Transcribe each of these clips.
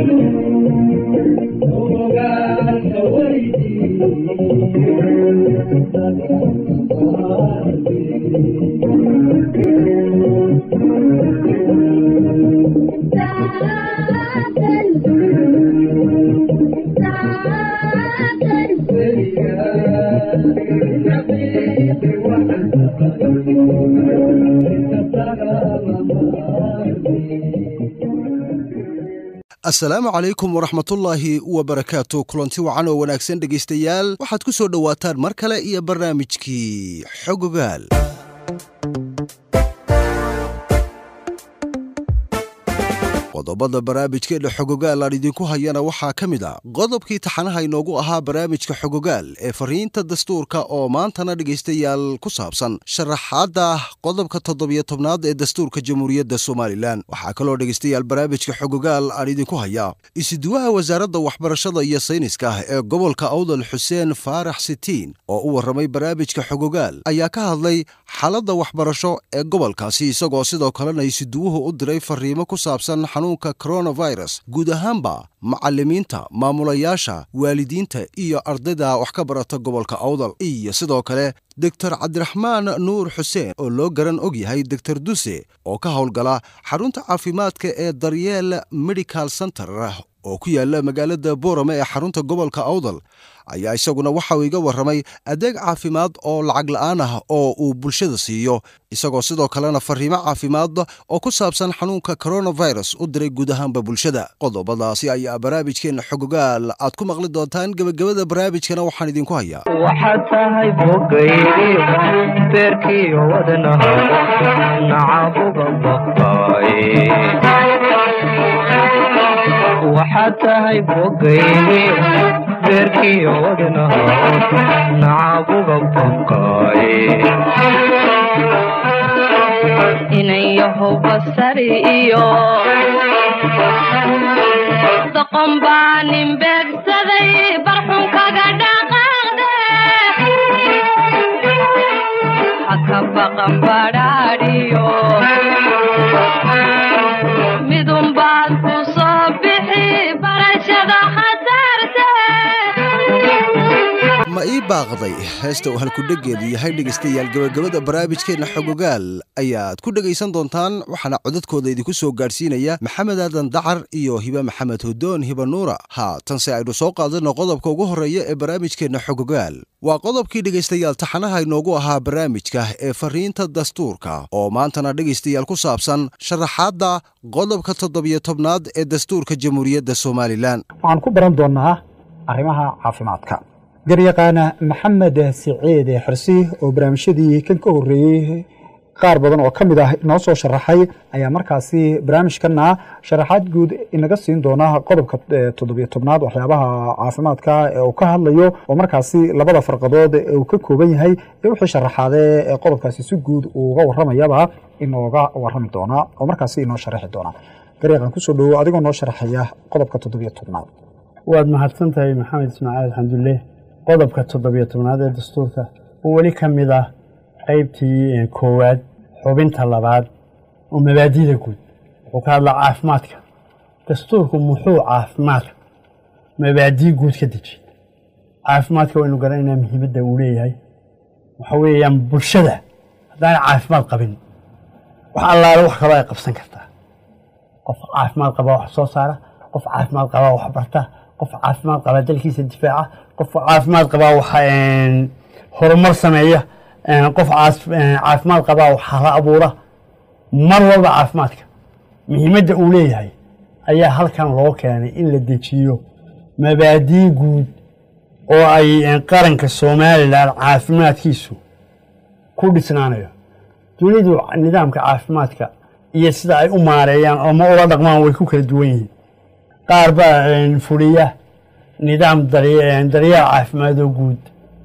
asalaamu calaykum waraxmatullaahi wabarakaatu kulanti wacan oo wanaagsan dhegaystayaal waxaad ku soo dhowaataan mar kale iyo barnaamijkii xogogaal qodobada barnaamijkeena xogogaal aan idinku hayana waxaa ka mid a qodobkii taxanaha inoogu ahaa barnaamijka xogogaal ee fariinta dastuurka oo maantana dhegaystayaal ku saabsan sharaxaadda qodobka toddobiyo tobnaad ee dastuurka jamhuuriyadda somalilan waxaa kaloo dhegaystayaal barnaamijka xogogaal aan idinku hayaa isuduwaha wasaaradda waxbarashada iyo sayniska ee gobolka awdal xuseen faarax sitiin oo u warramay barnaamijka xogogaal ayaa ka hadlay xaaladda waxbarasho ee gobolkaasi isagoo sidoo kalena isuduwuhu u diray fariimo ku saabsan xanuunka coronavirus guud ahaanba macalimiinta maamulayaasha waalidiinta iyo ardayda wax ka barata gobolka awdal iyo sidoo kale doctor cabdiraxmaan nuur xuseen oo loo garan og yahay doctor duse oo ka howlgala xarunta caafimaadka ee daryeel medical center oo ku yaala magaalada boorame ee xarunta gobolka awdal ayaa isaguna waxa uu iga warramay adeeg caafimaad oo lacag la'aan ah oo uu bulshada siiyo isagoo sidoo kalena fariimo caafimaad oo ku saabsan xanuunka coronavirus u diray guud ahaanba bulshada qodobadaasi ayaa barnaamijkeenna xogogaal aad ku maqli doontaan gebagabada barnaamijkana waxaan idinku hayaa waxaad tahay bogaydi beerkiyo wadnaha nacabuga baqay waxaad tahay bogaydi beerkiyo wadnaha nacabuga baqay inayahow basari iyo doqon baa nin beegsaday barxun kaga dhaqaaqde haka baqan badhaadhiyo midun baad ku soo bixi barashada khasaarte ma ii baaqday heesta uu halkudheggeedu yahay dhegaystayaal gebagabada barnaamijkeenna xogogaal ayaad ku dhegaysan doontaan waxaana codadkooda idinku soo gaadhsiinaya maxamed aadan dacar iyo hibe maxamed hudoon hiba nuura haatanse aynu soo qaadano qodobka ugu horreeya ee barnaamijkeenna xogogaal waa qodobkii dhegaystayaal taxanaha inoogu ahaa barnaamijka ee fariinta dastuurka oo maantana dhegaystayaal ku saabsan sharaxaadda qodobka toddobiyo tobnaad ee dastuurka jamhuuriyadda somalilan waxaan ku baran doonnaa arrimaha caafimaadka garyaqaana maxamed siciid xirsi oo barnaamijyadii kan ka horreeyey qaar badan oo ka mid ah inoo soo sharaxay ayaa markaasi barnaamijkana sharaxaad guud inaga siin doona qodobka toddobiyo tobnaad waxyaabaha caafimaadka ee uu ka hadlayo oo markaasi labada farqadood ee uu ka kooban yahay ee wixii sharaxaadee ee qodobkaasi si guud uu uga warramayaba inooga warrami doona oo markaasi inoo sharaxi doona garyaqaan kusoo dhowo adigoo noo sharaxaya qodobka toddobiyo tobnaad waad mahadsan tahay maxamed ismaaciil alxamdulilah qodobka toddobiyo tobnaad ee dastuurka oo weli ka mid ah qaybtii koowaad xubinta labaad oo mabaadida guud wuxuu ka hadlaa caafimaadka dastuurku muxuu caafimaadka mabaadii guud ka dejiyey caafimaadka waynu garanaynaa muhiimadda uu leeyahay waxa weeyaan bulshada haddaanay caafimaad qabin wax allaale wax kaloo ay qabsan kartaa qof caafimaad qabaa wax soo saara qof caafimaad qabaa wax barta qof caafimaad qabaa dalkiisa difaaca qof caafimaad qabaa wax horumar sameeya qof caafimaad qabaa wax hala abuura mar walba caafimaadka muhiimadda uu leeyahay ayaa halkan loo keenay in la dejiyo mabaadii guud oo ay qaranka somalilan caafimaadkiisu ku dhisnaanayo dunidu nidaamka caafimaadka iyo sida ay u maareeyaan oo ma ula dhaqmaan way ku kala duwan yihiin qaar baa fuliya nidaam daryeel caafimaadoo guud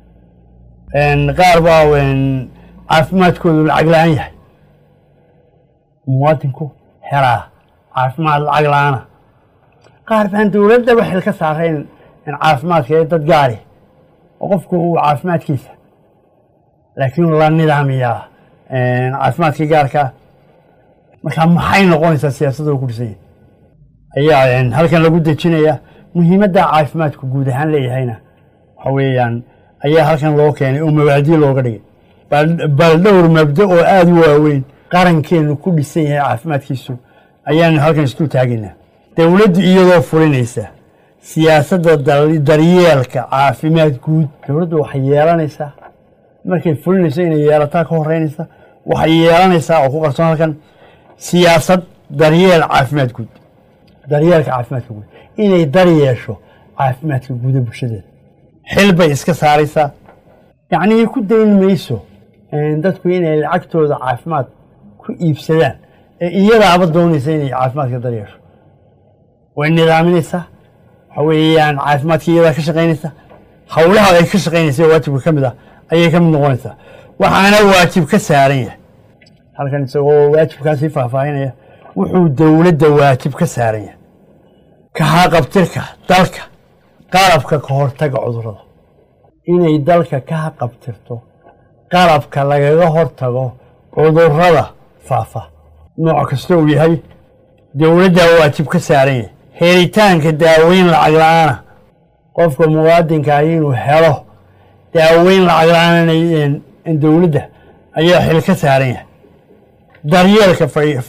qaar baa caafimaadkoodu lacag la-aan yahay muwaadinku helaa caafimaad lacag la-aana qaar baan dowladdaba xil ka saarayn caafimaadka ee dad gaari oo qofku uu caafimaadkiisa laakiin la nidaamiyaa caafimaadkii gaarka markaa maxay noqonaysaa siyaasadda ku dhisan yahay ayaa halkan lagu dejinaya muhiimadda caafimaadku guud ahaan leeyahayna waxa weeyaan ayaa halkan loo keenay oo mabaadi looga dhigay bal dhowr mabda oo aada u waaweyn qarankeenu ku dhisan yahay caafimaadkiisu ayaanu halkan isku taagaynaa dowladdu iyadoo fulinaysa siyaasadda daryeelka caafimaad guud dowladdu waxay yeelanaysaa markay fulinayso inay yeelataa ka horeynaysa waxay yeelanaysaa oo ku qarsoon halkan siyaasad daryeel caafimaad guud daryeelka caafimaadka guud inay daryeesho caafimaadka guuda bulshadeeda xil bay iska saaraysaa yacnii ku dayn mayso dadku inay lacagtooda caafimaad ku iibsadaan ee iyadaaba doonaysa inay caafimaadka daryeesho way nidaaminaysaa waxa weeyaan caafimaadka iyadaa ka shaqaynaysa howlaha ay ka shaqaynaysa waajibka ka mid ah ayay ka mid noqonaysaa waxaana waajib ka saaran yahay halkan isagoo waajibkaasii faahfaahinaya wuxuu dowladda waajib ka saaran yahay kahaqabtirka dalka qalabka ka hortaga cudurrada inay dalka ka haqabtirto qalabka lagaga hortago cudurrada faafa nooc kasta uu yahay dowladdaa waajib ka saaran yahay helitaanka daaweyn lacag la-aana qofka muwaadinka inuu helo daaweyn lacag la-aan dowladda ayaa xil ka saaran yahay daryeelka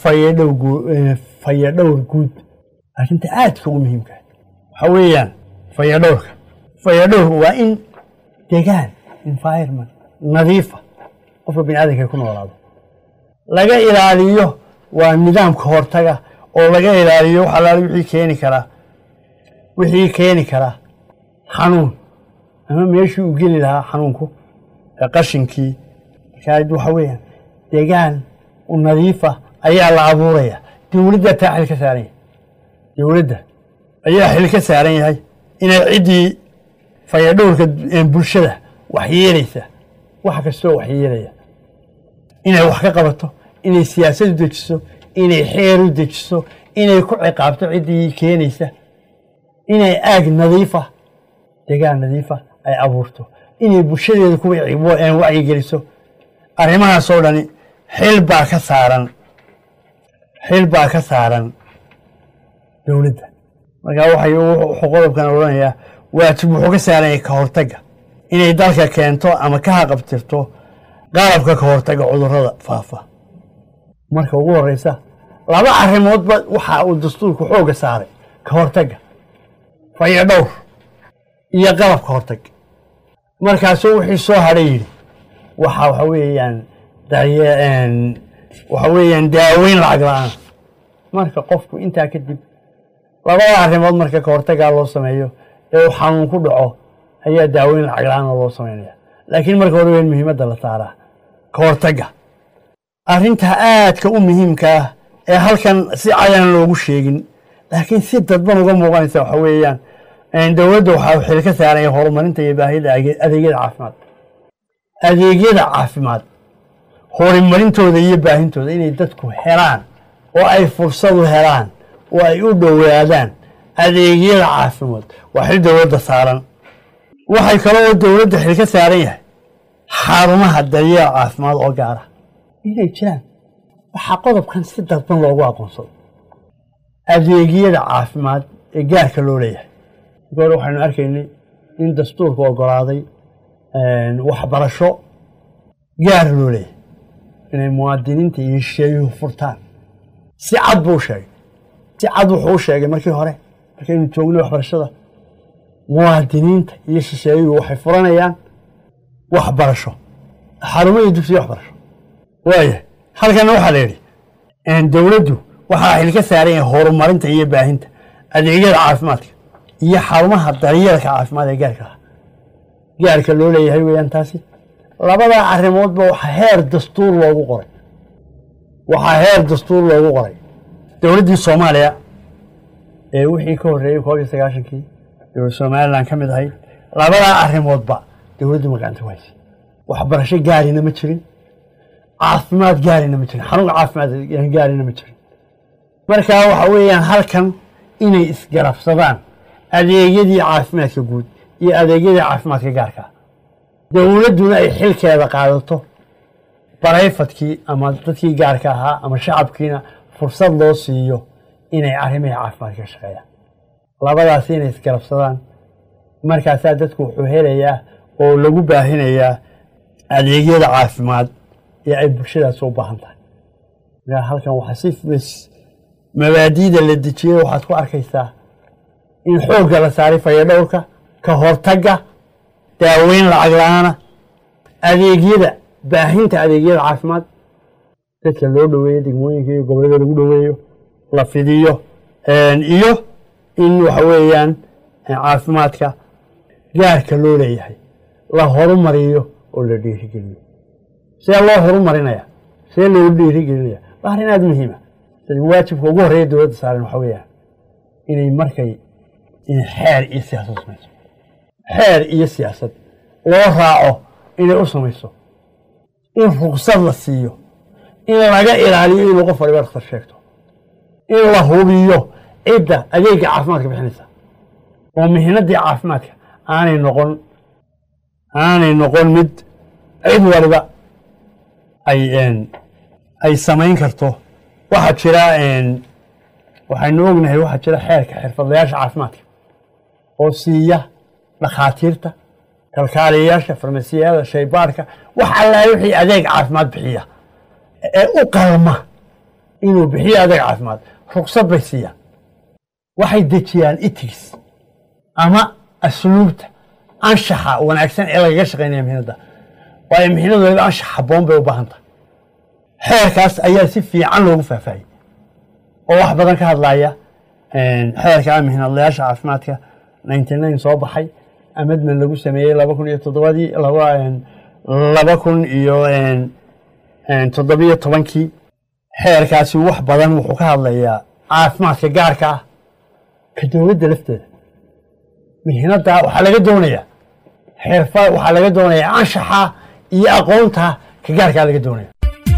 fayadhowr guud arrinta aadka ugu muhiimka waxa weeyaan fayadhowrka fayadhowrka waa in degaan environment nadiifa qofka bini aadamka ku noolaado laga ilaaliyo waa nidaamka hortaga oo laga ilaaliyo wax alaali wixii keeni karaa wixii keeni karaa xanuun ama meeshii uu geli lahaa xanuunku qashinkii markaa waxa weeyaan degaan nadiifa ayaa la abuuraya dowladda taa xil ka saaran yahay dowladda ayaa xil ka saaran yahay inay ciddii fayadhowrka bulshada wax yeelaysa wax kastoo wax yeelaya inay wax ka qabato inay siyaasad u dejiso inay xeer u dejiso inay ku ciqaabto ciddii keenaysa inay aag nadiifa degaan nadiifa ay abuurto inay bulshadeeda ku wacyigeliso arrimahaasoo dhani xil baa ka saaran xil baa ka saaran dowladda markaa waxay wuxuu qodobkan odhanayaa waajib wuxuu ka saaran yahay ka hortagga inay dalka keento ama ka haqabtirto qalabka ka hortagga cudurrada faafa marka ugu horeysa laba arrimoodba waxa uu dastuurku xoogga saaray ka hortagga fayo dhowr iyo qalab ka hortag markaasuu wixii soo hadhay yidhi waxa waxa weeyaan waxa weeyaan daaweyn lacag la-aan marka qofku intaa kadib labada arrimood marka ka hortagaa loo sameeyo ee uu xanuun ku dhaco ayaa daaweyn lacag la-aana loo sameynaya laakiin marka hore weyn muhiimadda la saaraa ka hortagga arrinta aadka u muhiimka ah ee halkan si cadaan loogu sheegin laakiin si dadban uga muuqanaysa waxa weeyaan dowladda waxaa xil ka saaranya horumarinta iyo baahida adeegyada caafimaad adeegyada caafimaad horumarintooda iyo baahintooda inay dadku helaan oo ay fursadu helaan oo ay u dhowaadaan adeegyada caafimaad waa xil dowladda saaran waxay kale oo dowladda xil ka saaran yahay xarumaha daryeel caafimaad oo gaara inay jiraan waxaa qodobkan si dadban loogu aqoonsado adeegyada caafimaad ee gaarka loo leeyahay goor waxaynu arkaynay in dastuurka ogolaaday waxbarasho gaar loo leeyahay inay muwaadiniinta iyo shisheeyuhu furtaan si cad buu sheegay si cad wuxuu u sheegay markii hore markaynu joognay waxbarashada muwaadiniinta iyo shisheeyuhu waxay furanayaan waxbarasho xarumo iyo dugsiyo waxbarasho waaya halkana waxaa la yidhi dowladdu waxaa xil ka saaran yahay horumarinta iyo baahinta adeegyada caafimaadka iyo xarumaha daryeelka caafimaad ee gaarka ah gaarka loo leeyahay weeyaan taasi labadaa arrimoodba waxaa heer dastuur loogu qoray waxaa heer dastuur loogu qoray dowladdii soomaaliya ee wixii ka horreeyey koob iyo sagaashankii dowlad somalilan ka mid ahayd labadaa arrimoodba dowladdu magacanta wahaysay waxbarasho gaarina ma jirin caafimaad gaarina ma jirin xarun caafimaad gaarina ma jirin markaa waxa weeyaan halkan inay isgarabsadaan adeegyadii caafimaadka guud iyo adeegyadii caafimaadka gaarka dowladduna ay xilkeeda qaadato barayfadkii ama dadkii gaarka ahaa ama shacabkiina fursad loo siiyo inay arrimihii caafimaad ka shaqeeyaan labadaasi inay isgarabsadaan markaasaa dadku wuxuu helayaa oo lagu baahinayaa adeegyada caafimaad ee ay bulshadaas u baahan tahay markaa halkan waxaa si fs mabaadiida la dejiyey waxaad ku arkaysaa in xoogga la saaray fayadhowrka ka hortagga daaweyn lacag la-aana adeegyada baahinta adeegyada caafimaad dadka loo dhoweeyo degmooyinka iyo gobollada lagu dhoweeyo la fidiyo iyo in waxa weeyaan caafimaadka gaarka loo leeyahay la horumariyo oo la dhiirigeliyo see loo horumarinaya see loogu dhiirigelinaya waa arrin aada muhiima waajibka ugu horreeya dowladda saaran waxa weeyaan inay markay inay xeer iyo siyaasad samayso xeer iyo siyaasad loo raaco inay u samayso in ruqsad la siiyo in laga ilaaliyo inuu qof waliba dhakhtar sheegto in la hubiyo cidda adeega caafimaadka bixinaysa oo mihinadii caafimaadka aanay noqon aanay noqon mid cid waliba ay ay samayn karto waxaa jira waxaynu ognahay waxaa jira xeerka xirfadlayaasha caafimaadka oo siiya dhakhaatiirta kalkaaliyayaasha farmasiyada shaybaarka wax allaa wixii adeeg caafimaad bixiya ee u qalma inuu bixiyo adeeg caafimaad ruqsad bay siiyaan waxay dejiyaan itigs ama asluubta anshaxa wanaagsan ee lagaga shaqaynaya mihinadda waayo mihinadu waliba anshax habboon bay u baahan tahay xeerkaas ayaa si fiican loogu faahfaahiyey oo wax badan ka hadlaya xeerka mihinadlayaasha caafimaadka ninety nine soo baxay amadman lagu sameeyey laba kun iyo toddobadii laba laba kun iyo toddobiyo tobankii xeerkaasi wax badan wuxuu ka hadlayaa caafimaadka gaarka ah ka dowladda lafteeda mihinadda waxaa laga doonayaa xirfa waxaa laga doonayaa anshaxa iyo aqoonta ka gaarkaa laga doonaya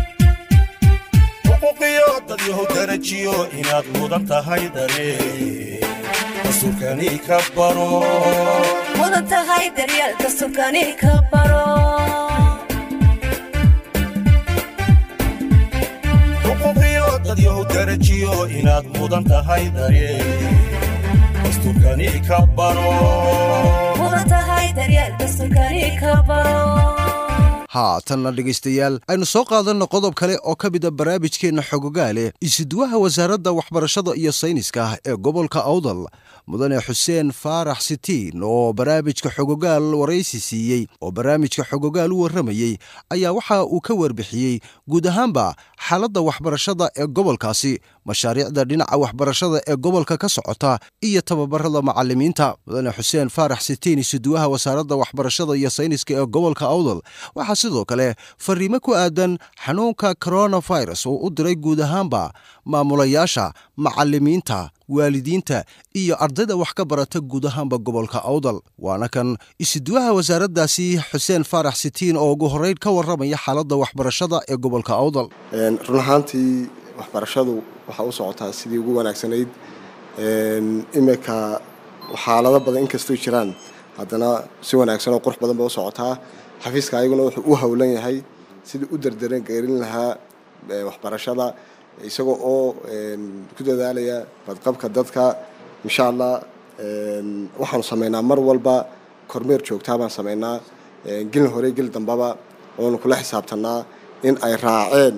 xuquuqiyo dad yahow darajiyo inaad mudan tahay dare dastuurkani ka baro mudan tahay daryeelka sukani ka baro xuquuqiyo dad yahow darajiyo inaad mudan tahay dare dastuurkani ka baro mudan tahay daryeelka sukani ka baro haatanna dhegaystayaal aynu soo qaadanno qodob kale oo ka mida barnaamijkeenna xogogaale isuduwaha wasaaradda waxbarashada iyo sayniska ee gobolka awdal mudane xuseen faarax sitiin oo barnaamijka xogogaal waraysi siiyey oo barnaamijka xogogaal u warramayey ayaa waxa uu ka warbixiyey guud ahaanba xaaladda waxbarashada ee gobolkaasi mashaariicda dhinaca waxbarashada ee gobolka ka socota iyo tababarada macalimiinta mudane xuseen faarax sitiin isuduwaha wasaaradda waxbarashada iyo sayniska ee gobolka awdal waxaa sidoo kale fariimo ku aadan xanuunka coronavirus oo u diray guud ahaanba maamulayaasha macalimiinta waalidiinta iyo ardayda wax ka barata guud ahaanba gobolka awdal waana kan isuduwaha wasaaraddaasi xuseen faarax sitiin oo ugu horreyn ka warramaya xaaladda waxbarashada ee gobolka awdal run ahaantii waxbarashadu waxaa u socotaa sidii ugu wanaagsanayd imika xaalado badan inkastoo jiraan haddana si wanaagsan oo qurux badan bay u socotaa xafiiska ayaguna wuxuu u howlan yahay sidii u dardaran geerin lahaa waxbarashada isagoo oo ku dadaalaya badqabka dadka insha allah waxaanu sameynaa mar walba kormeer joogtaa baan sameynaa gelin hore gel dambaba oonu kula xisaabtanaa in ay raaceen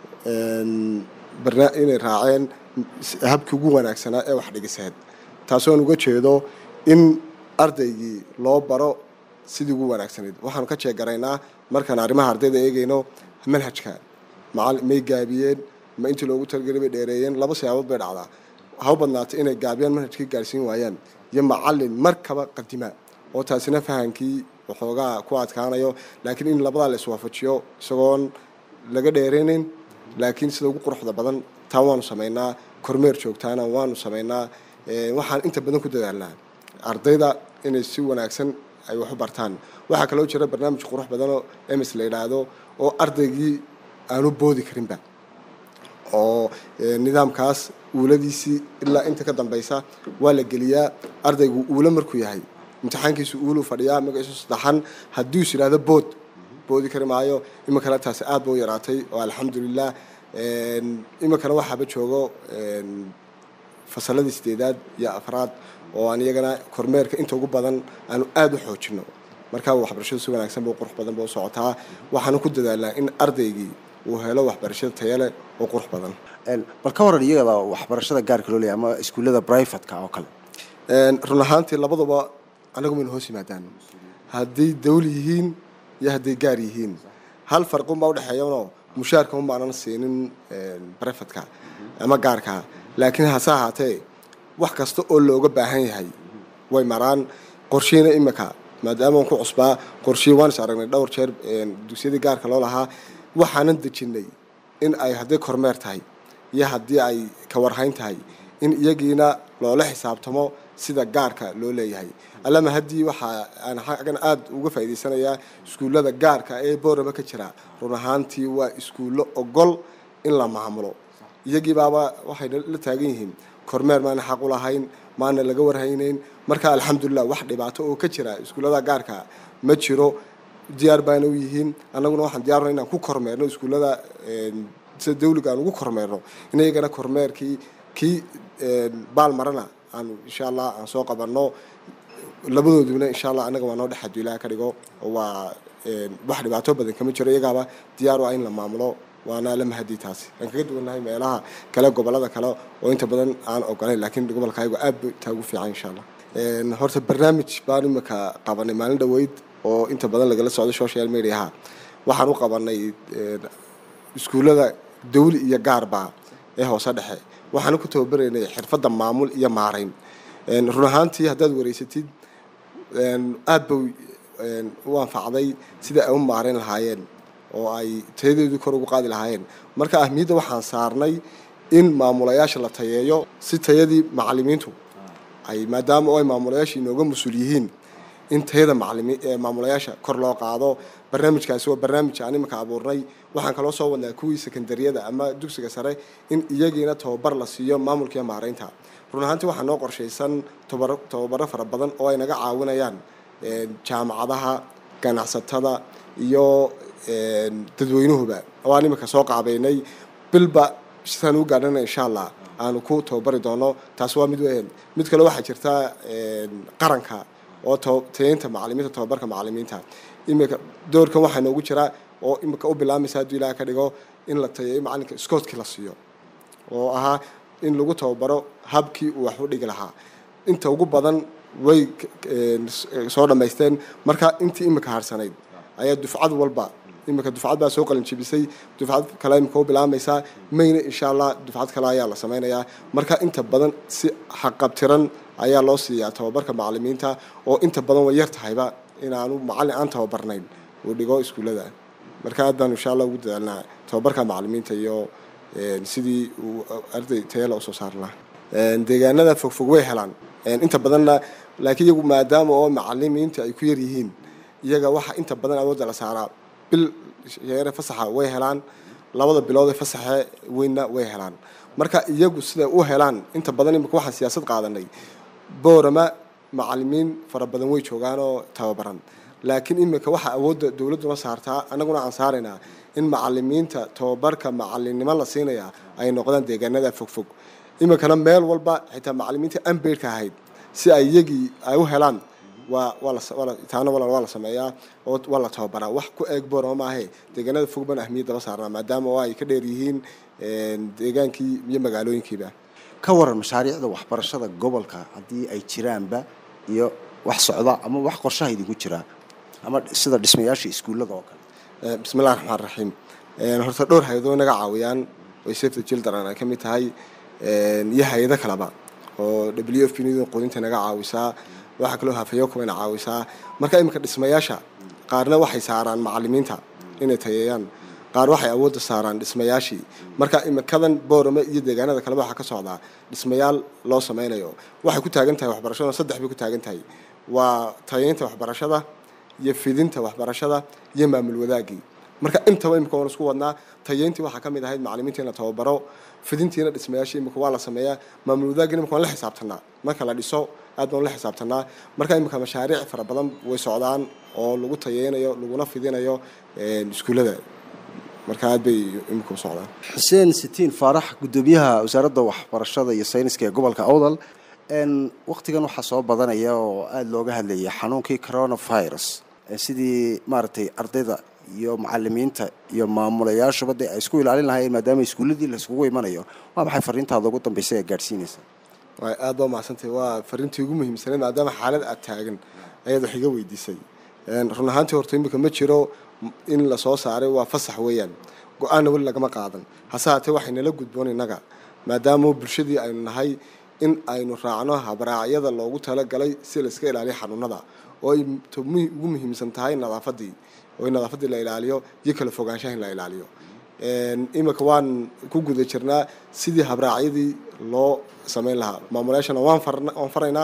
inay raaceen habkii ugu wanaagsanaa ee wax dhigiseed taasoon uga jeedo in ardaygii loo baro sidii ugu wanaagsanayd waxaanu ka jeegaraynaa markaan arrimaha ardayda eegayno manhajka may gaabiyeen ma intii loogu talagelay bay dheereeyeen laba siyaabood bay dhacdaa ha u badnaatay inay gaabiyaan manhajkii gaarsiin waayaan iyo macallin markaba qadima oo taasina fahankii waxoogaa ku adkaanayo laakiin in labadaa la iswaafajiyo isagoon laga dheeraynin laakiin sida ugu quruxda badan taa waanu samaynaa kormeer joogtaana waanu samaynaa waxaan inta badan ku dadaalnaa ardayda inay si wanaagsan ay wax u bartaan waxaa kaloo jira barnaamij qurux badanoo ems la yidhaahdo oo ardaygii aanu boodi karinba oo nidaamkaas uuladiisii ilaa inta ka dambaysa waa la geliyaa ardaygu uula markuu yahay imtixaankiisu uulu fadhiyaa magaciisu saddexan hadduu is yidhaahdo bood boodi kari maayo iminkana taasi aad ba u yaraatay oo alxamdulilah iminkana waxaaba joogo fasalladii sideedaad iyo afraad oo aan iyagana kormeerka inta ugu badan aanu aada u xoojino markaa waxbarashadu si wanaagsan ba qurux badan ba u socotaa waxaanu ku dadaalnaa in ardaygii uu helo waxbarashada tayale oo qurux badan bal ka waran iyada waxbarashada gaarka loo leeyahy ama iskuullada brivatka oo kale run ahaantii labaduba anagu mayna hoos yimaadaan hadday dawli yihiin iyo hadday gaar yihiin hal farqunbaa udhexeeyanoo mushaarka un baanan siinin brivatka ama gaarka laakiin hase ahaatee wax kasta oo looga baahan yahay way maraan qorshiina imika maadaama aan ku cusbaa qorshiyi waan is aragnay dhowr jeer dugsiyadii gaarka loo lahaa waxaanan dejinay in ay hadday kormeer tahay iyo haddii ay kawarhayn tahay in iyagiina loola xisaabtamo sida gaarka loo leeyahay allama haddii waxaa aan xaggan aada uga faa'idaysanayaa iskuullada gaarka ee boorama ka jira run ahaantii waa iskuullo ogol in la maamulo iyagii baaba waxay la taagan yihiin kormeer maana xaq u lahayn maana laga warhaynayn marka alxamdulilah wax dhibaato oo ka jira iskuullada gaarka ma jiro diyaar baana u yihiin annaguna waxaan diyaarna inaan ku kormeerno iskuullada sida dawliga aan ugu kormeerno in iyagana kormeerkii kii baal marana aan insha allah aan soo qabanno labadooduna insha allah annaga waa noo dhex haduu ilaah ka dhigo waa wax dhibaato badan kama jiro iyagaaba diyaar u ah in la maamulo waana la mahadii taasi aan kaga duwannahay meelaha kale gobolada kale oo inta badan aan ogolayn laakiin gobolkaygu aad bu taa ugu fiican insha allah horta barnaamij baan imika qabanay maalin dhaweyd oo inta badan lagala socdo social mediaha waxaan u qabanay iskuullada dawli iyo gaarba ee hoose dhexe waxaana ku tababaraynay xirfadda maamul iyo maarayn run ahaantii haddaad wareysatid aad ba u anfacday sida ay u maarayn lahaayeen oo ay tayadeedu kor ugu qaadi lahaayeen marka ahmiyadda waxaan saarnay in maamulayaasha la tayeeyo si tayadii macalimiintu ay maadaama oo ay maamulayaasha inooga mas-uul yihiin in tayada macalimi maamulayaasha kor loo qaado barnaamijkaasi waa barnaamij aan imika abuurnay waxaan kaloo soo wadnaa kuwii sekondariyada ama dugsiga sare in iyagiina tababar la siiyo maamulkiiyo maaraynta run ahaantii waxaa noo qorshaysan tababaro fara badan oo ay naga caawinayaan jaamacadaha ganacsatada iyo dadweynuhuba oo aan imika soo qaabeynay bilba sidaan u gaadhana insha allah aanu ku tababari doono taas waa mid weyn mid kale waxaa jirta qaranka oo tayeynta macalimiinta tababarka macalimiinta imika doorkan waxaa noogu jira oo imika u bilaamaysa hadduu ilaah ka dhigo in la tayeeyo macalinka scotkii la siiyo oo ahaa in lagu tababaro habkii uu wax u dhigi lahaa inta ugu badan way soo dhammaysteen marka intii imika harsanayd ayaa dufcad walba imika dufcad baa soo qalinjibisay dufcad kale imika u bilaamaysaa mayna insha allah dufcad kale ayaa la samaynayaa marka inta badan si xaqabtiran ayaa loo siiyaa tababarka macalimiinta oo inta badan way yar tahayba inaanu macallin aan tababarnayn uu dhigo iskuullada marka aad baanu insha allah ugu dadaalnaa tababarka macalimiinta iyo sidii uu arday tayala usoo saari lahaa deegaanada fogfog way helaan inta badanna laakiin iyagu maadaama oo macalimiinta ay ku yar yihiin iyaga waxa inta badan awoodda la saaraa bil yeere fasaxa way helaan labada bilood ee fasaxe weynna way helaan marka iyagu siday u helaan inta badan imika waxaan siyaasad qaadanay boorama macalimiin fara badan way joogaan oo tababaran laakiin imika waxaa awoodda dowladduna saartaa annaguna aan saaraynaa in macalimiinta tababarka macalinimo la siinaya ay noqdaan deegaanada fogfog imikana meel walba xitaa macalimiinta ambeydka ahayd si ay iyagii ay u helaan waa waa taana waa la sameeyaa oo waa la tababaraa wax ku eeg boorama maahe deegaanada fog baan ahmiyad daba saarnaa maadaama oo ay ka dheer yihiin deegaankii iyo magaalooyinkiiba ka waran mashaariicda waxbarashada gobolka haddii ay jiraanba iyo wax socda ama wax qorshaha idinku jiraa ama sida dhismayaasha iskuullada oo kale bismillahi raxmaan raxiim horta dhowr hay-adoo naga caawiyaan oy safety children ay ka mid tahay iyo hay-ado kaleba oo w f p nida qudinta naga caawisaa waxaa kaloo hafayoko wayna caawisaa marka iminka dhismayaasha qaarna waxay saaraan macalimiinta inay tayeeyaan qaar waxay awoodda saaraan dhismayaashii marka imikadan boorame iyo deegaanada kaleba waxaa ka socdaa dhismayaal loo sameynayo waxay ku taagan tahay waxbarashada saddex bay ku taagan tahay waa tayeynta waxbarashada iyo fidinta waxbarashada iyo maamul wadaagii marka intaba imika waan isku wadnaa tayeyntii waxaa ka mid ahayd macalimiinta in la tababaro fidintiina dhismayaashii imika waa la sameeyaa maamul wadaagina imika waan la xisaabtanaa marka la dhiso aad baan la xisaabtanaa marka imika mashaariic fara badan way socdaan oo lagu tayeynayo laguna fidinayo iskuullada marka aad bay imika u socdaan xuseen sitiin faarax gudoomiyaha wasaaradda waxbarashada iyo sayniska ee gobolka awdal n wakhtigan waxaa soo badanaya oo aada looga hadlayay xanuunkii coronavirus ee sidii maaragtay ardayda iyo macalimiinta iyo maamulayaashuba dee ay isku ilaalin lahayeen maadaama iskuulladii laiskugu imanayo waa maxay fariintaada ugu dambaysa ee gaadhsiinaysa waay aad baa mahadsantahay waa fariintii ugu muhiimsaneed maadaama xaalad aad taagan ayaad wax iga weydiisay run ahaantii horta imika ma jiro in lasoo saaray waa fasax weeyaan go-aanna weli lagama qaadan hase haatee waxay nala gudboon innaga maadaama bulshadii aynu nahay in aynu raacno habraacyada loogu talagalay si layska ilaaliyo xanuunada oo ay ugu muhiimsan tahay nadaafaddii oo in nadaafaddii la ilaaliyo iyo kala fogaanshaha in la ilaaliyo imika waan ku guda jirnaa sidii habraacyadii loo samayn lahaa maamulayaashana waan waan faraynaa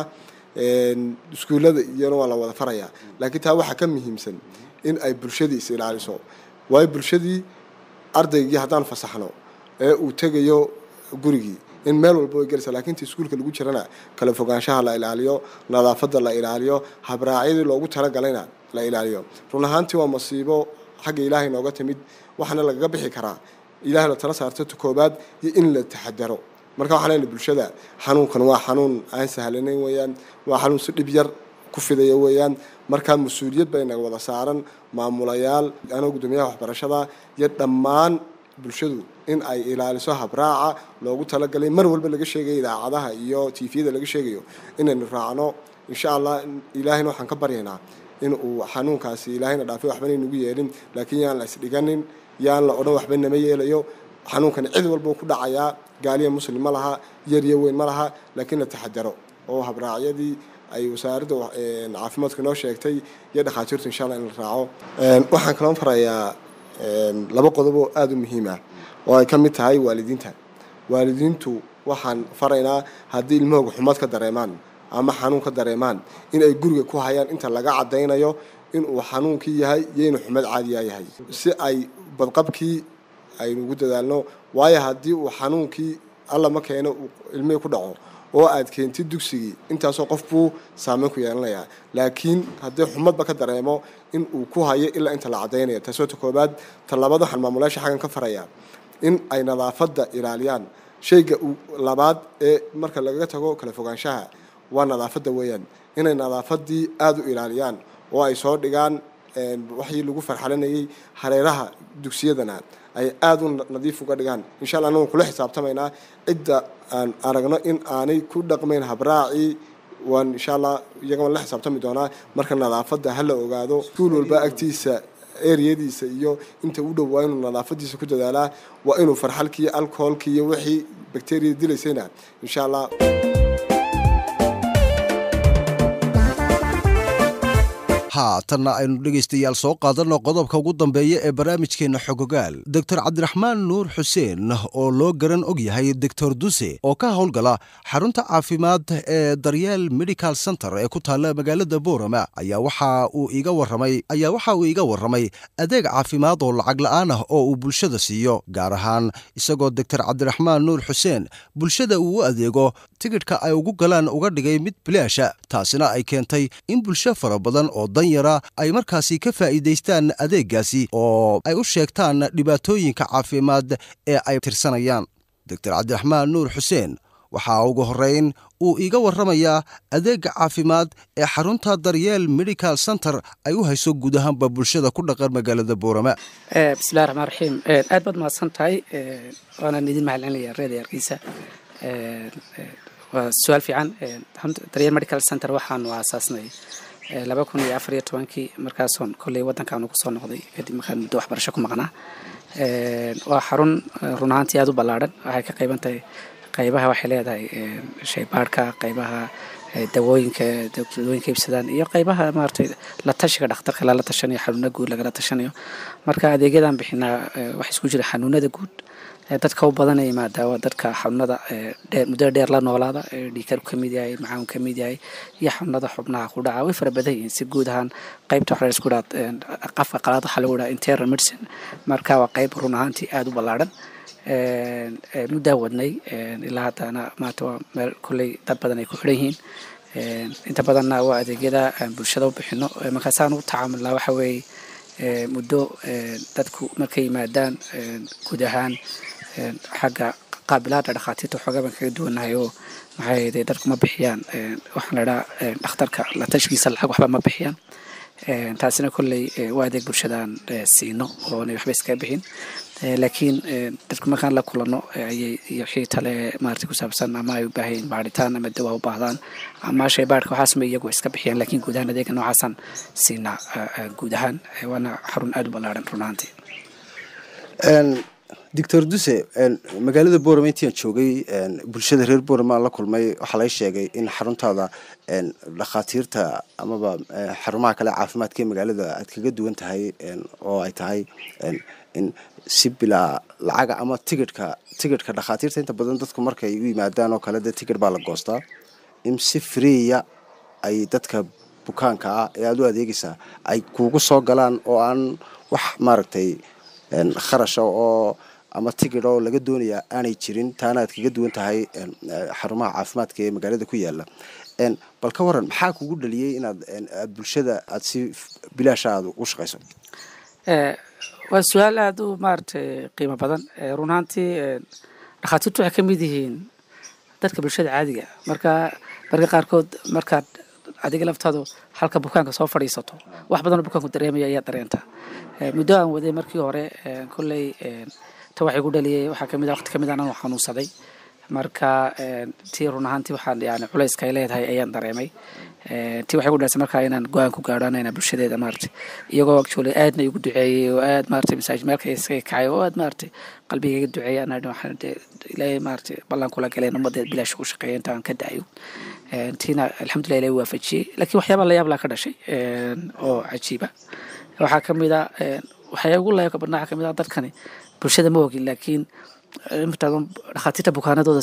iskuullada iyana waa la wada farayaa laakiin taa waxaa ka muhiimsan in ay bulshadii is ilaaliso waayo bulshadii ardaygii haddaan fasaxno ee uu tegayo gurigii in meel walba way gelaysa lakiin inta iskuulka lagu jirana kala fogaanshaha la ilaaliyo nadaafadda la ilaaliyo habraacyadii loogu talagalayna la ilaaliyo run ahaantii waa masiibo xagga ilaahay nooga timid waxaana lagaga bixi karaa ilahay la tala saarto ta koobaad iyo in la taxadaro marka waxaan leenahay bulshada xanuunkan waa xanuun aan sahlanayn weeyaan waa xanuun si dhib yar ku fidaya weeyaan markaa mas-uuliyad bay naga wada saaran maamulayaal anoo guddoomiyaha waxbarashada iyo dhammaan bulshadu in ay ilaaliso habraaca loogu talagalay mar walba laga sheegayo idaacadaha iyo tifiyada laga sheegayo inaynu raacno insha allah ilaahayna waxaan ka baryaynaa in uu xanuunkaasi ilaahayna dhaafay waxbana inugu yeelin laakiin yaan la isdhiganin yaan la odhan waxba nama yeelayo xanuunkani cid walba ku dhacayaa gaaliya muslim ma laha yaryo weyn ma laha laakiin la taxadaro oo habraacyadii ay wasaaradda caafimaadka noo sheegtay iyo dhakhaatiirtu insha allah in la raaco waxaan kaloo farayaa laba qodob oo aada u muhiim ah oo ay ka mid tahay waalidiinta waalidiintu waxaan faraynaa haddii ilmahooga xumad ka dareemaan ama xanuun ka dareemaan in ay guriga ku hayaan inta laga cadaynayo inuu xanuunkii yahay iyo inuu xumad caadiya yahay si ay badqabkii aynu ugu dadaalno waayo haddii uu xanuunkii alla ma keeno uu ilmihii ku dhaco oo aad keentid dugsigii intaasoo qof buu saameyn ku yeelanayaa laakiin haddii xumadba ka dareemo in uu ku hayo ilaa inta la cadaynaya taasoo ta koobaad ta labaad waxaan maamulayaasha xaggan ka farayaa in ay nadaafadda ilaaliyaan shayga labaad ee marka lagaga tago kala fogaanshaha waa nadaafadda weeyaan inay nadaafaddii aada u ilaaliyaan oo ay soo dhigaan waxii lagu farxalinayay hareeraha dugsiyadana ay aada u nadiif uga dhigaan insha alla anagu kula xisaabtamaynaa cidda aan aragno in aanay ku dhaqmayn habraacii waan insha allah iyaga la xisaabtami doonaa marka nadaafadda ha la ogaado iskuul walba agtiisa ereyadiisa iyo inta u dhow waa inuu nadaafadiisa ku dadaalaa waa inuu farxalkii alcoholkii iyo wixii bacteriya dilaysayna insha allah haatanna aynu dhegaystayaal soo qaadanno qodobka ugu dambeeya ee barnaamijkeenna xogogaal doctor cabdiraxmaan nuur xuseen oo loo garan og yahay doctor duse oo ka howlgala xarunta caafimaad ee daryeel medical center ee ku taalla magaalada boorama ayaa waxa uu iga waramay ayaa waxa uu iga warramay adeeg caafimaad oo lacag la'aan ah oo uu bulshada siiyo gaar ahaan isagoo doctor cabdiraxmaan nuur xuseen bulshada uu u adeego tigidhka ay ugu galaan uga dhigay mid bilaasha taasina ay keentay in bulsho fara badan oo danyara ay markaasi ka faa'iidaystaan adeeggaasi oo ay u sheegtaan dhibaatooyinka caafimaad ee ay tirsanayaan doctor cabdiraxmaan nuur xuseen waxaa ugu horreyn uu iiga warramayaa adeegga caafimaad ee xarunta daryeel medical center ay u hayso guud ahaanba bulshada ku dhaqan magaalada boorama bismillahi raxmaan raxiim aad baad mahadsan tahay waanaan idin mahadcelinaya reeda yarkiisa waa su-aal fiican daryeel medical center waxaanu aasaasnay laba kun iyo afar iyo tobankii markaasoon kolley waddankaanu kusoo noqday kadib markaan muddo waxbarasho ku maqnaa waa xarun run ahaantii aada u ballaadhan waxay ka qayban tahay qaybaha waxay leedahay shaybaadhka qaybaha dawooyinka dawooyinka iibsadaan iyo qaybaha maaragtay la tashiga dhakhtarka lala tashanayo xanuuna guud lagala tashanayo marka adeegyadan bixinaa waxa isku jira xanuunada guud dadka u badanaya maadaama dadka xanuunada muddo dheer la noolaada dhiikarku ka mid yahay macaanku ka mid yahay iyo xanuunada xubnaha ku dhaca way fara badan yihiin si guud ahaan qaybta waxaa isku dhaha qafka qalaad waxaa lagu dhaha internal medicine marka waa qayb run ahaantii aada u ballaadhan muddaa wadnay ilaa haddana maanta waa meel kolley dad badan ay ku xidhan yihiin inta badanna waa adeegyada aan bulshada u bixino markaasaan u tacaamulnaa waxa weeye eh, muddo eh, dadku markay yimaadaan eh, guud ahaan eh, xagga qaabilaada dhakhaatiirta waxoogaa baan kaga duwanahay oo maxaa yeelay dadku ma bixiyaan eh, waxaan la idhaha eh, dhakhtarka la tashkiisa lacag waxba ma bixiyaan Eh, taasina kolley eh, waa adeeg bulshadaan eh, siino oonay waxba iskaga bixin Eh, laakiin eh, dadku markaan la kulano eh, ayay iyo wixii tale maarata ku saabsan ama ay u baahan yihiin baaritaan ama dawa u baahdaan ama shay baarhka waxaas ma iyagu iska bixiyaan laakiin guud ahaan adeega noocaasaan siinaa eh, eh, guud ahaan Eh, waana xarun aada u ballaaran run ahaantii doctor duse een, magaalada boorama intii aan joogay een, bulshada reer boorama aan la kulmay waxaa laga sheegay in xaruntaada een, dhakhaatiirta amaba eh, xarumaha kale caafimaadka ee magaalada aad kaga duwan tahay een, oo ay tahay een, in si bilaa lacaga ama tigidhka tigidhka dhakhaatiirta inta badan dadku markay u yimaadaan oo kale dee tigidh baa la goostaa in si freeya ay dadka bukaanka ah ee aada u adeegaysaa ay kuugu soo galaan oo aan wax maaragtay een, kharasha oo ama tigidh oo laga doonayaa aanay jirin taana aad kaga duwan tahay een, eh, xarumaha caafimaadka ee magaalada ku yaala een, bal ka waran maxaa kugu dhaliyey inaad een, aad bulshada aad si f- bilaasha aad u shaqayso Eh, waa su-aal aada u maaragtay qiimo badan Eh, run ahaantii eh, dhakhaatiirtu waxay ka mid yihiin dadka bulshada caadiga marka marka qaarkood markaad adiga laftaadu halka bukaanka soo fadhiisato wax badanoo bukaanku dareemaya ayaa dareenta Eh, muddo aan waday markii hore eh, kolley eh, ta waxay ku dhaliyey waxaa kamid ah waqti kamid ah anaan xanuunsaday marka eh, tii run ahaantii waxaan yani culayska ay leedahay ayaan dareemay Eh, tii waxay ku dhalisay markaa inaan go-aan ku gaadho inaan bulshadeeda maaragtay iyagoo actually aadna igu duceeyey oo aad maaragtay masaajid meelka isaga kacay oo aad maaragtay qalbiga iga duceeyay anaa dhan waxaan dee ilaahay maaragtay ballan kula galeen ummadeed bilaash ku shaqeeya intaan ka da'ayo Eh, tiina alxamdulilah ilaahay waafajiyey laakiin waxyaaba la yaab laa ka dhashay eh, oo cajiiba waxaa ka mid a eh, waxyaa ugu layaabka badnaa waxaa ka mid ah dadkani bulshada ma ogin laakiin imtaadan dhakhaatiirta bukaanadooda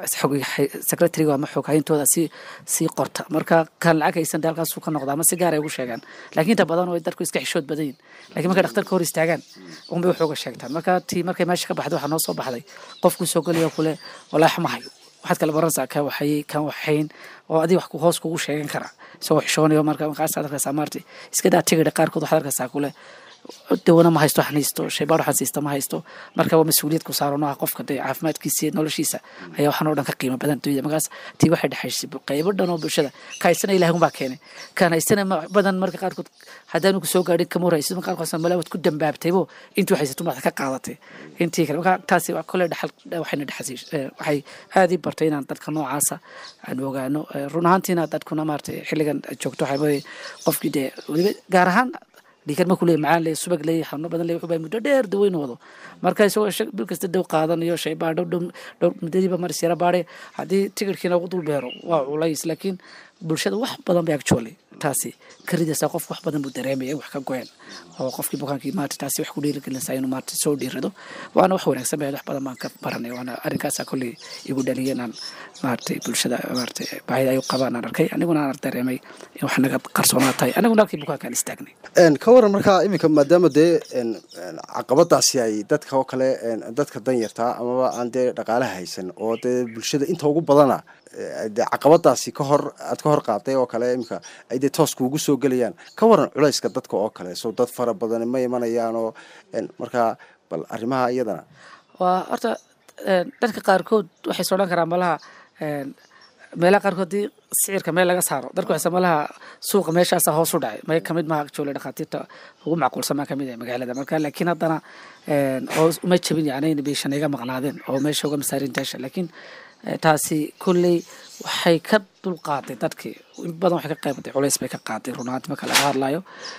secretariga ama xoghayntooda si sii qorta marka kan lacag haysan de halkaasuu ka noqda ama si gaar ay ugu sheegaan laakiin inta badan oo dadku iska xishood badan yihin lakiin markay dhakhtarka hor istaagaan unbay wax uga sheegtaan marka tii markay meesha ka baxday waxaa noo soo baxday qofkuu soo gelayo kule walaahi ma hayo waxaad kala baranaysaa kan waxayey kan waxayn oo adiga wax ku hoos kugu sheegan kara isagoo xishoonayo marka markaasaad arkaysaa maarti iska daa tigidha qaarkood waxaad arkaysaa kule dawana ma haysto xaniisto shaybaar waxaan siista ma haysto marka waa mas-uuliyad ku saaran oo ah qofka dee caafimaadkiisa iyo noloshiisa ayaa waxaan oo dhan ka qiimo badan dunida markaas tii waxay dhexaysay qaybo dhan oo bulshada ka haysana ilahi unbaa keenay kan haysana ma- badan marka qaarkood haddaanu ku soo gaadhin kama horaysid marka qaarkood malaawad ku dambaabtaybo intii waxaysato maad ka qaadatay intii kale marka taasi waa kole dhaxal waxayna dhexasay waxay aad ii bartay inaan dadka noocaasa aan ogaano Eh, run ahaantiina dadkuna maaragtay xilligan joogto waxaa weeye qofkii dee weliba gaar ahaan dhiikan markuu leeyahy macaan leeyahy subag leeyahy xanuuno badan leeyahy wuxuu baa muddo dheer daweyn wado marka isagoo shag- bil kasta daw qaadanayo shay baadho dhow dhow muddadiiba mar isyara baadhe haddii tigirkiina ugu dul beero waa culays laakiin bulshada wax badan bay actually taasi ka ridaysaa qofka wax badan buu dareemaya in wax ka goyeen oo qofkii bukaankii maarata taasi wax ku dhiirigelinaysaa inuu maarata soo dhiirado waana wax wanaagsan bay wax badan baan ka baranay waana arrinkaasaa kolley igu dhaliyay inaan maaragtay bulshada maaragtay baahida ay u qabaan aan arkay aniguna aan dareemay in wax naga qarsoonaa tahay aniguna halkii bukaankaan istaagnay Een, ka waran markaa iminka maadaama dee een, een, caqabadaasi ay dadka oo kale een, dadka danyartaa amaba aan dee dhaqaalaha haysan oo dee bulshada inta ugu badana eh, dee caqabadaasi ka hor aad ka hor qaaday oo kale iminka ay dee toos kuugu soo gelayaan ka waran culayska dadka oo kale so dad fara badan ma imanayaan oo een, markaa bal arrimaha iyadana waa horta een, dadka qaarkood waxay soo dhan karaan malaha een, meelaha qaarkood hadii sicirka meel laga saaro dadku waxay malaha suuqa meeshaasa hoos u dhacay may kamid maaha actually dhakhaatiirta ugu macquulsan maa kamid ah magaalada marka laakiin haddana een, hoos uma jabin yani in biishan iga maqnaadeen oo meesha uga masaarin taasha laakiin eh, taasi kolley waxay ka dulqaaday dadkii in badan waxay ka qaybatay culays bay ka qaaday runaanti marka laga hadlayo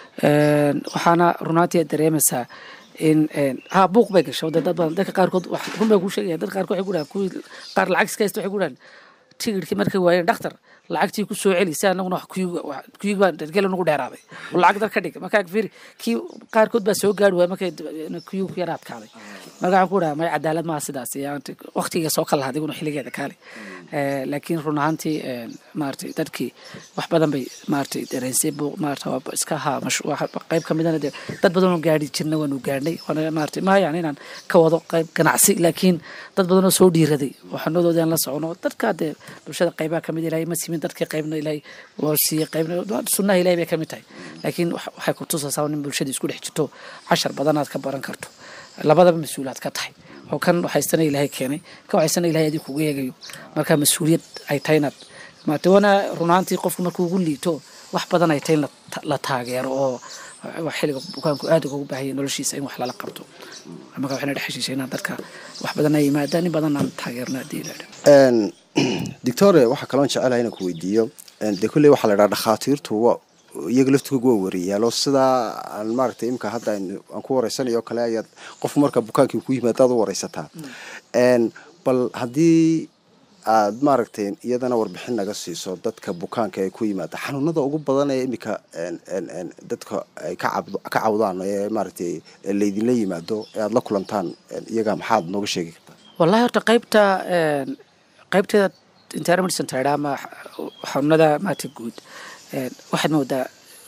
Een, waxaana runaantii aad dareemaysaa in een, ha buuq bay gashay oo dee dad badan dadka qaarkood wax run bay kuu sheegaya dadka qaarkood waxay ku dhahan kuwii qaar lacag iska haysta waxay ku dhahan tigidhkii markay waayeen dhakhtar lacagtii ku soo celi si anaguna wax kuyug kuyug baa dargela nagu dheeraaday oo lacag dar ka dhig markaa fiiri kii qaarkood baa soo gaari waaya markay kuyug ku yara adkaaday marka waxaan ku dhaha may cadaalad maaha sidaas iyo aanti waqtiga soo kala adiguna xilligeeda kaale Eh, laakiin run ahaantii een, maaragtay dadkii wax badan bay maaragtay dareensay buuq maarata waa iska haa mash- waa qayb ka midana dee dad badan oo gaari jirna waanu gaarnay waana maaragtay maha yani inaan ka wado qayb ganacsi laakiin dad badan oo soo dhiiraday oo xanuunadoodii aan la socono dadka dee bulshada qaybaha kamid ilaahay ma siman timi dadkii qaybna ilaahay waa siiyey qaybna waa sunnaha ilaahay bay ka mid tahay laakiin wax- waxay ku tusaysaa in bulshada isku dhex jirto cashar badanaad ka baran karto labadaba mas-uulaad ka tahay oo kan waxaysana ilaahay keenay kan waxaysana ilaahay adii kuga eegayo marka mas-uuliyad ay tahay inaad maate wana runaantii qofku markuu ugu liito wax badan ay tahay in la ta- la taageero oo wax xilliga bukaanku aad ugu baahaya noloshiisa in wax lala qabto marka waxayna dhexeshiisha inaan dadka wax badan ay yimaadaan in badan aan taageerna haddii ilaahay Een, doctore waxaa kaloon jecelahay inaan ku weydiiyo een, dee kolley waxaa la dhaha dhakhaatiirtu wa iyaga laftigooga waa wariyaalo sidaa aan maaragtay imika hadda aan- aan ku wareysanayo oo kale ayaad qofku marka bukaankii ku yimaadaad u wareysataa Een, bal haddii aad maaragtay iyadana warbixin naga siiso dadka bukaanka ee ku yimaada xanuunada ugu badan ee imika een, een, een, dadka ay ka cabdo- ka cawdaan ee maaragtay laydinla yimaado ee aad la kulantaan een, iyaga maxaad nooga sheegi kartaa wallahi horta qaybta een, qaybteeda internal medicine tayadha ama xanuunada maata guud een, waxaad moodaa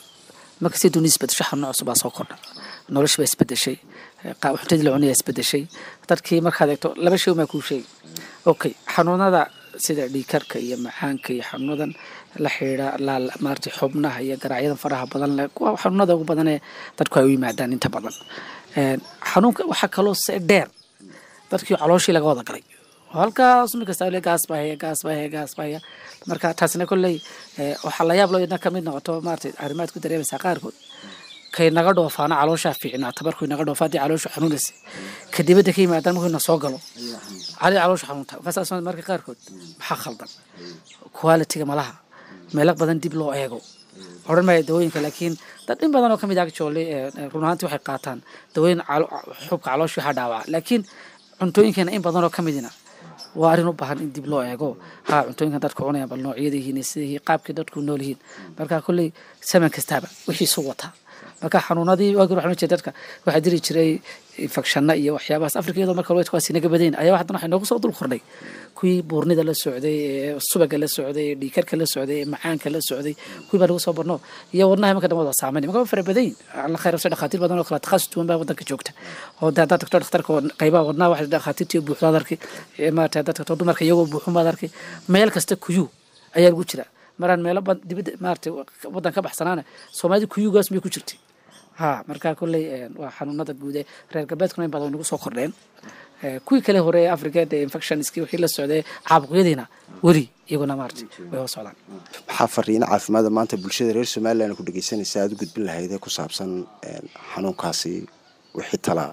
marka si dunia isbedesho xanuuno cusub baa soo kordha nolosha baa isbedeshay ee, qaab- cuntadii la cunaya isbedeshay dadkii markaad eegto laba shay maa kuu sheegi okay xanuunada sida dhiikarka iyo macaanka iyo xanuunadan la xidhiidha laal maaragtay xubnaha iyo garaacyadan faraha badan leh kuwa xanuunada ugu badan ee dadku ay u yimaadaan inta badan Een, xanuunka waxaa kaloo se dheer dadkii calooshii laga wada galay oo halkaas mid kasta le gaas baa haya gaas baa haya gaas baa haya marka taasina kolley eh, waxaa la yaab loo idna kamid noqoto maaragtay arrimaad ku dareemaysaa qaarkood kay naga dhoofaana calooshaa fiicnaata markuu naga dhoofa haddii calooshu xanuunaysa ka dibadda ka yimaadaan markuu na soo galo cali calooshu xanuunta markaasaas marka qaarkood maxaa khaldan quality-ga malaha meelo badan dib loo eego odhan maayo dawooyinka laakiin dad in badan oo kamid ah joole run ahaantii waxay qaataan dawooyin calo- xubka caloosh waxaa dhaawaca laakiin cuntooyinkeena in badan oo kamidina waa arrin u baahan in dib loo eego ha cuntooyinkan dadku cunayaan bal noocyada yihiin iyo sida yihiin qaabkii dadku nool yihiin marka kolley saman kastaaba wixii isu wataa marka xanuunadii waagii waxaan jeeda dadka waxaa jiri jiray infectionna iyo waxyaabahaas afrika iyadoo marka hore kuwaasi naga badayn ayaa haddana waxay noogu soo dul kordhay kuwii buurnida la socday ee subaga la socday ee dhiikarka la socday ee macaanka la socday kuwii baa nagu soo barno iyo wadnaha imanka dhan wada saameyn marka waa fara badan yihin alla khayr rabse dhakhaatiir badan oo kala takhasus duwan baa wadanka joogta oo de haddaad tagto dhakhtarka oo qaybaha wadnaha waxa dhakhaatiirtii buuxdo ad arki ee maarata haddaad tagto dumarka iyagoo buuxun baad arki meel kasta kuyuu ayaa lagu jira maraan meelo bad dibadda maarata wadan ka baxsanaana soomaalida kuyuugaas miyay ku jirtay ha marka kolley eh, waa xanuunada guud ee reer galbeedkuna in badan way nagu soo kordheen Eh, kuwii kale hore ee africa ee infectionski wixii la socday caabuqyadiina weli iyaguna maarata way hoos socdaan maxaa fariino caafimaada maanta bulshada reer somalilan ku dhegeysanaysa aada u gudbin lahayd ee ku saabsan een, xanuunkaasi wixii talaa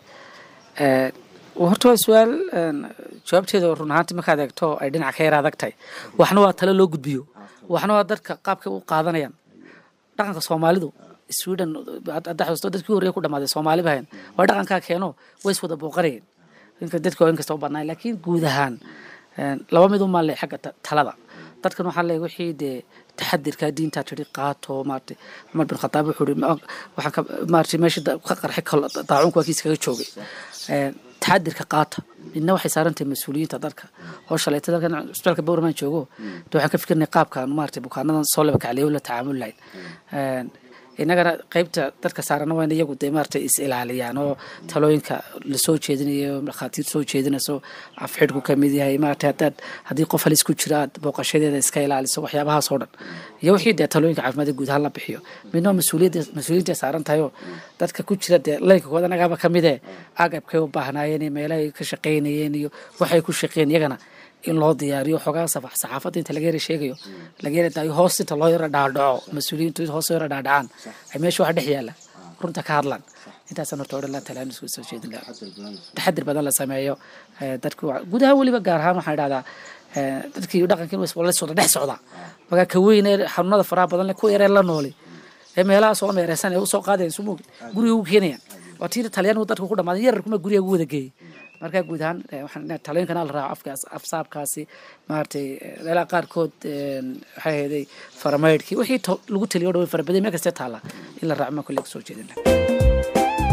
Eh, horta waa su-aal een, jawaabteeda run ahaantii markaad eegto ay dhinaca ka yar adag tahay waxna waa talo loo gudbiyo waxna waa dadka qaabka u qaadanayaan dhaqanka soomaalidu sweden hadda xusto dadkii horreeya ku dhamaaday soomaali bahayn waa dhaqankaa keeno way is wada booqanayeen inka dadka waa inkasta u badnaa laakiin guud ahaan een, laba mid umaan le xagga ta- talada dadkan waxaa leeyahay wixii dee taxadirka diintaa tidhi qaato maarata cumar bin khataab wuxuu ihi ma- waxaan ka maarata meesha da- ka qarxi kalo daacunku waa kiis kaga joogay Een, taxadirka qaata midna waxay saaran tahay mas-uuliyiinta dadka oo shalayta dalkan isbitaalka bowraman joogo de waxaan ka fikirnay qaabkaan maarata bukaanadan soo laba kacliyo la tacaamul lahayn Een, innagana qaybta dadka saarana waa in iyagu dee maarata is ilaaliyaan oo talooyinka lasoo jeedinayo dhakhaatiir soo jeedinayso afxidhku ka mid yahay maarata haddaad haddii qof halis ku jira aad booqashadeeda iska ilaaliso waxyaabahaas oo dhan iyo wixii dee talooyinka caafimaadka guud ahaan la bixiyo midna waa mas-uuliyadda mas-uuliyiinta saaran tahay oo dadka ku jira dee laynka kooda anagaaba ka mid ee agabkay u baahnaayeen iyo meelahay ka shaqaynayeen iyo waxay ku shaqeen iyagana in loo diyaariyo xogaa safax saxaafadda inta laga yara sheegayo laga yara daayo hoos inta loo yara dhaadhaco mas-uuliyiintu hoos yara dhaadhacaan ay meesha wax dhex yaalla runta ka hadlaan intaasaan horta odhan laha talaan isku soo jeedin laha taxadir badan la sameeyo eh, dadku waa- guud ahaan weliba gaar ahaan waxaan idhahdaa eh, dadkii dhaqankii la socda dhex socda magaa ka weyn ee xanuunada faraha badan leh ku yaree la nooli ee meelaha soo meereysan ee usoo qaadayan sumuug guriga ugu keenayaan waa tii talyaanigu dadku ku dhamaaday yararkuma guriga ugu wada geeyey marka guud ahaan eh, waxaan leeyahay talooyinkana la raaco afkaas afsaabkaasi maaragtay eh, meelaha qaarkood een, waxay ahayday faramaydhkii wixii to- lagu taliyo o dhan way fara badan meel kastee taalla in la raaco maa kolley kusoo jeedin lahaa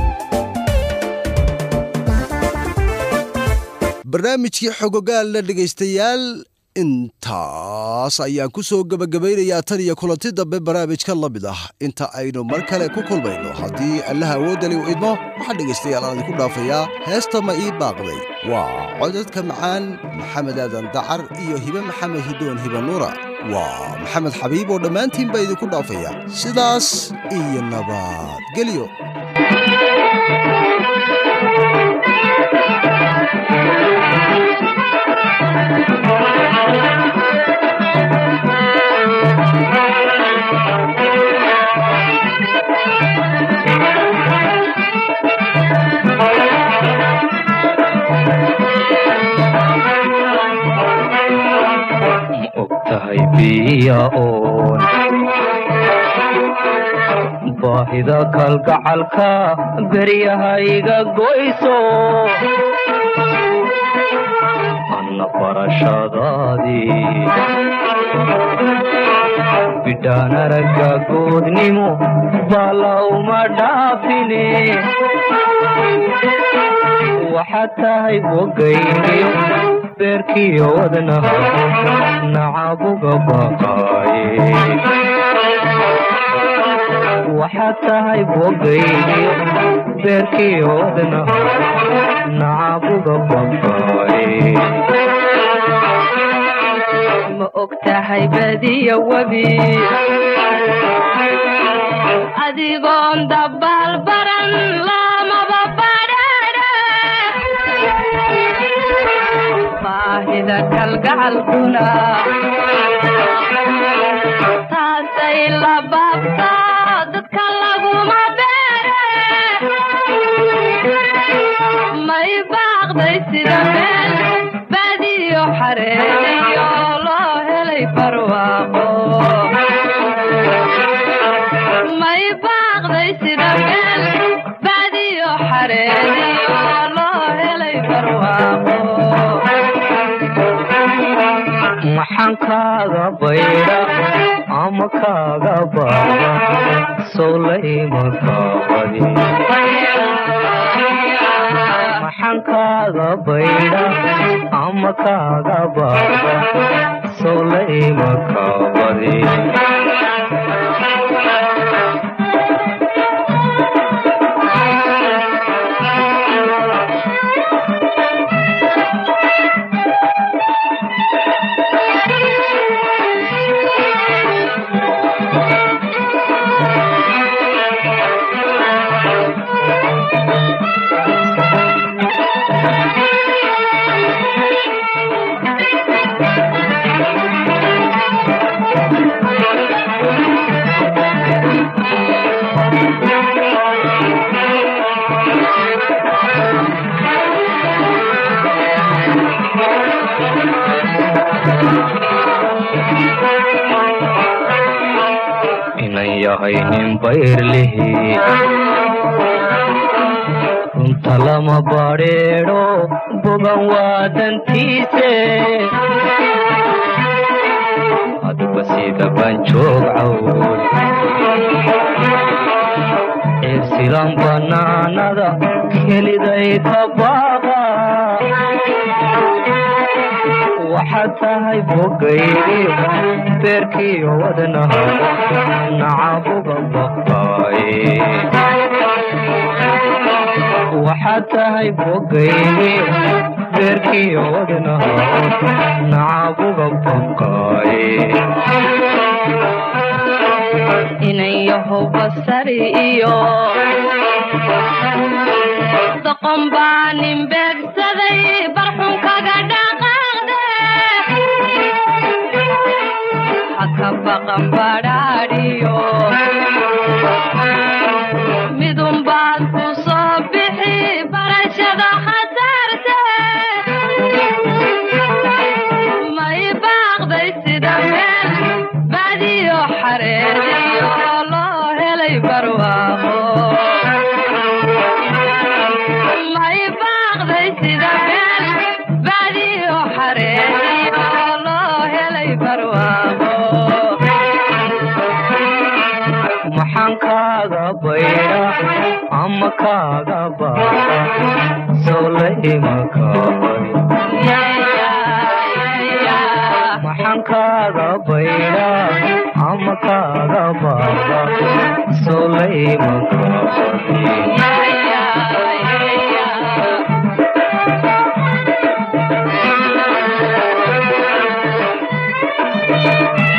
barnaamijkii xogogaalla dhegaystayaal intaas ayaan ku soo gebagabaynayaa tan iyo kulanti dambe barnaamijka la mid ah inta aynu mar kale ku kulmayno haddii allaha awoodali u idmo waxaan dhegaystayaal aan idinku dhaafayaa heesta ma ii baaqday waa codadka macaan maxamed aadan dacar iyo hibe maxamed hidoon hibe nuura waa maxamed xabiib oo dhammaantiin baa idinku dhaafaya sidaas iyo nabadgelyo ogtahay biya oon baahida kalgacalka beryahayga goyso anna barashadaadii bidhaan aragga goodnimo bala uma dhaafine waxaad tahay bogayniyo beerkiyo wadnaha nacabuga baqaaye waxaad tahay bogayniyo beerkiyo wadnaha nacabuga baqaaye ma og tahay badiya webi adigoon dabaal baran lamaba badhaadhe baahida kalgacalkuna taasay la baabta dadka laguma beere may baaqday sida meel badiyo xareeriyo loo helay barwaaqo may baaqday sida meel badiyo xareeriyo loo helay barwaaqo maxaan kaaga baydha ama kaaga baaba sowlayma kaabadi maxaan kaaga baydha ama kaaga baaba sowlayma kaabadi inan yahay nin bayrlihi runta lama badheedho bogan waa dantiise aduba sida banjoog cawd cirsilan bannaanada keliday ka baaqa waxaad tahay bogaydi beerkiyo wadnaha nacabuga baqaaye waxaad tahay bogaydi beerkiyo wadnaha nacabuga baqaaye inan yahow basari iyo doqon baa nin beegsaday barxun kaga dhaqaaqde haka baqan badhaadhiyo midun baad ku soo bixi barashada khasaarte may baaqday sida meel badiyo xareeriyo loo helay barwaaqo may baaqday sida meel badiyo xareeriyo loo helay barwaaqo maxaan kaaga baydha ama kaaga baaba sowlayma kaabadi maxaan kaaga baydha ama kaaga baaba sowlayma kaabadi Yeah.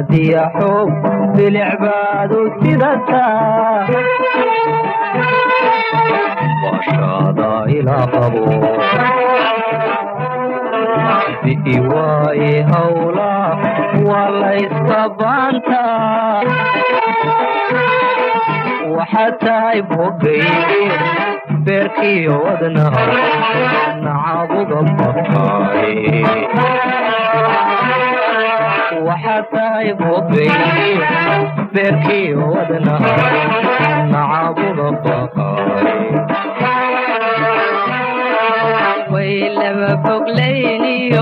diyaxoog bilicbaadu sidataa bashaada ilaa qabo bi'i waaye hawla waa layska baantaa waxaad tahay bogayge beerkiyo wadnaha nacabuga baqaaye waxaad tahay bogayge beerkiyo wadnaha nacabuga baqaaye way laba foglayniyo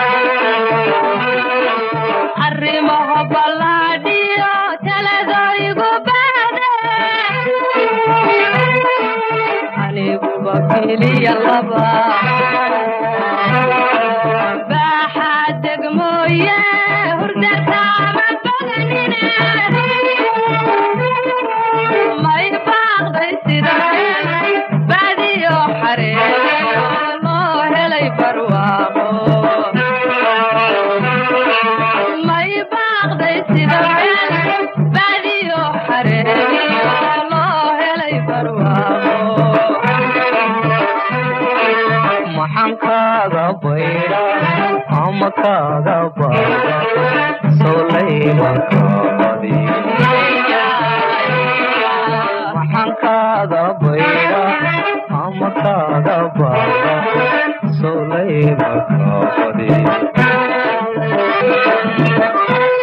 arrimaha ballaadhiyo talada igu baade aniguba keliya laba baaxaa degmooye hurdataama badanine may baaqday sida badiyo xaree loo helay barwaaqo may baaqday sida badiyo xaree loo helay barwaaqo maxaan kaaga baydha ama kaaga baada solaymankaadi maxaan kaaga baydha ama kaaga baada solaymankaadi